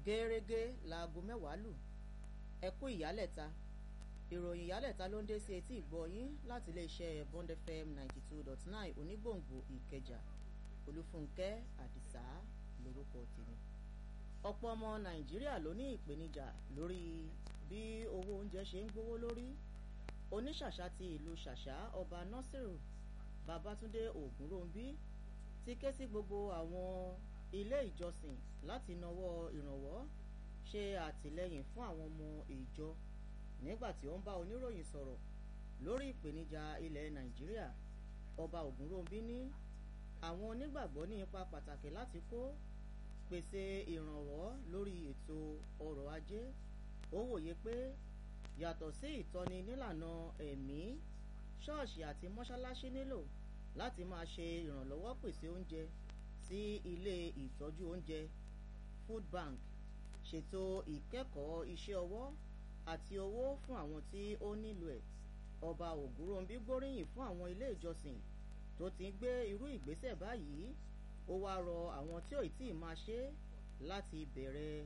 gẹ́rẹ́gẹ́ láago mẹ́wàá lù ẹ kú ìyálẹ̀ta ìròyìn ìyálẹ̀ta ló ń dé sí etí ìgbọ́yín láti iléeṣẹ́ Bond FM ninety two dot nine onígbòǹgbò ìkẹjà olúfúnkẹ́ àdìsá lórúkọ tèmi ọ̀pọ̀ ọmọ nàìjíríà ló ní ìpèníjà lórí bí owó oúnjẹ ṣe ń gbówó lórí oníṣàṣà ti ìlú ṣàṣà ọba nasiru babatunde ògúnròǹbí ti ké sí gbogbo àwọn ilé ìjọsìn láti nawọ́ ìrànwọ́ ṣe àtìlẹ́yìn fún àwọn ọmọ ìjọ nígbà tí ó ń bá oníròyìn sọ̀rọ̀ lórí ìpèníjà ilẹ̀ nàìjíríà ọba ògúnròǹbí ní àwọn onígbàgbọ́ ní ipa pàtàkì láti kó pèsè ìrànwọ́ lórí ètò ọrọ̀ ajé ó wòye pé yàtọ̀ sí ìtọ́ni nílànà ẹ̀mí ṣọ́ọ̀ṣì àti mọ́ṣáláṣí nílò láti máa ṣe ìrànlọ́wọ́ pèsè oúnjẹ sí ilé ìtọ́jú oúnjẹ food bank ṣètò ìkẹ́kọ̀ọ́ iṣẹ́ ọwọ́ àti owó fún àwọn tí ó nílò ẹ̀ ọba ògúnròǹbí gbóríyìn fún àwọn ilé ìjọsìn tó ti ń gbé irú ìgbésẹ̀ báyìí ó wáá rọ àwọn tí ò tí ì máa ṣe láti bẹ̀rẹ̀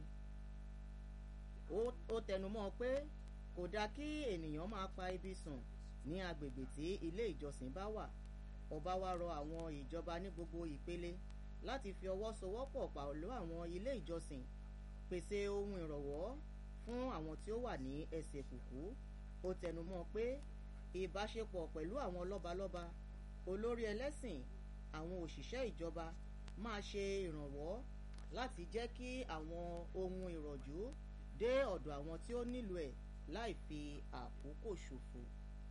ó tẹnumọ́ pé kò dáa kí ènìyàn máa pa ibi sùn ní agbègbè tí ilé ìjọsìn bá wà ọba wá rọ àwọn ìjọba ní gbogbo ìpele láti fi ọwọ́ sowọ́pọ̀ pẹ̀lú àwọn ilé ìjọsìn pèsè ohun ìrànwọ́ fún àwọn tí ó wà ní ẹsẹ̀ kùkú ó tẹnumọ́ pé ìbáṣepọ̀ pẹ̀lú àwọn lọ́balọ́ba olórí ẹlẹ́sìn àwọn òṣìṣẹ́ ìjọba máa ṣe ìrànwọ́ láti jẹ́ kí àwọn ohun ìrọ̀jú dé ọ̀dọ̀ àwọn tí ó nílò ẹ̀ láì fi àkókò ṣòfò.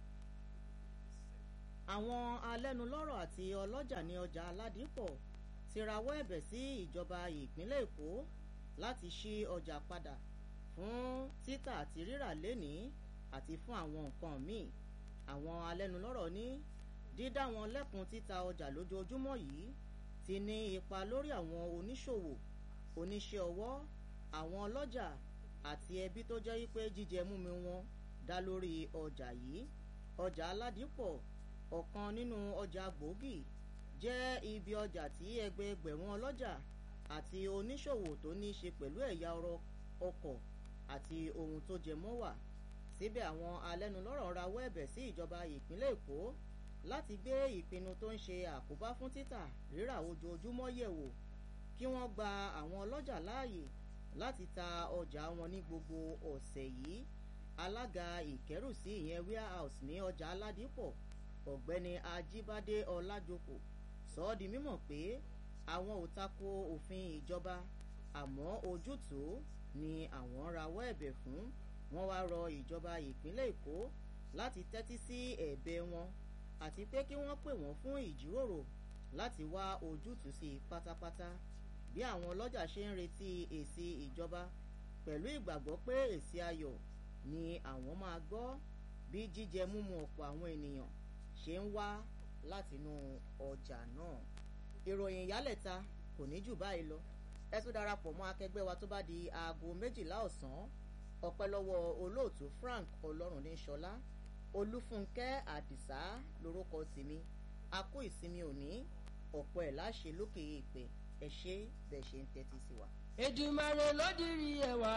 àwọn alẹ́nulọ́rọ̀ àti ọlọ́jà ní ọjà aládìpọ̀ ti rawọ́ ẹ̀bẹ̀ sí ìjọba ìpínlẹ̀ èkó láti ṣí ọjà padà fún títà àti rírà lénìí àti fún àwọn nǹkan míì àwọn alẹ́nulọ́rọ̀ ní dídá wọn lẹ́kùn títa ọjà lójoojúmọ́ yìí ti ní ipa lórí àwọn oníṣòwò oníṣẹ́ ọwọ́ àwọn ọlọ́jà àti ẹbí tó jẹ́ wípé jíjẹ múmi wọn dá lórí ọjà yìí ọjà aládìpọ̀ ọ̀kan nínú ọjà gbòógì jẹ́ ibi ọjà tí ẹgbẹẹgbẹ̀rún ọlọ́jà àti oníṣòwò tó ní í ṣe pẹ̀lú ẹ̀yà ọkọ̀ àti ohun tó jẹ mọ́ wà síbẹ̀ àwọn alẹ́nulọ́rọ̀ rawọ́ ẹ̀bẹ̀ sí ìjọba ìpínlẹ̀ èkó láti gbé ìpinnu tó ń ṣe àkóbá fún títà rírà ojoojúmọ́ yẹ̀wò kí wọ́n gba àwọn ọlọ́jà láàyè láti ta ọjà wọn ní gbogbo ọ̀sẹ̀ yìí alága ìkẹ́rùsí ìyẹn warehouse ní ọjà aládìpọ̀ ọ̀gbẹ́ni ajíbádé ọlájoko sọ ọ́ di mímọ̀ pé àwọn ò tako òfin ìjọba àmọ́ ojútùú ni àwọn rawọ́ ẹ̀bẹ̀ fún wọ́n wá rọ ìjọba ìpínlẹ̀ èkó láti tẹ́tí sí ẹ̀bẹ̀ wọn àti pé kí wọ́n pè wọ́n fún ìjíròrò láti wá ojútùú sí pátápátá bí àwọn ọlọ́jà ṣe ń retí èsì ìjọba pẹ̀lú ìgbàgbọ́ pé èsì ayọ̀ ni àwọn máa gbọ́ bí jíjẹ múmu ọ̀pọ̀ àwọn ènìyàn ṣe ń wá látinú ọjà náà ìròyìn ìyálẹ̀ta kò ní jù báyìí lọ ẹ tún darapọ̀ mọ́ akẹgbẹ́ wa tó bá di aago méjìlá ọ̀sán ọpẹ́ lọ́wọ́ olóòtú Frank Ọlọ́runníṣọlá olúfúnkẹ́ àdìsá lórúkọ tèmi a kó ìsinmi òní ọ̀pọ̀ ẹ̀ láṣẹ lókè èèpẹ̀ ẹ ṣé bẹ́ẹ̀ ṣe ń tẹ́tí sí wa. Èdùmàrè ló dirí ẹwà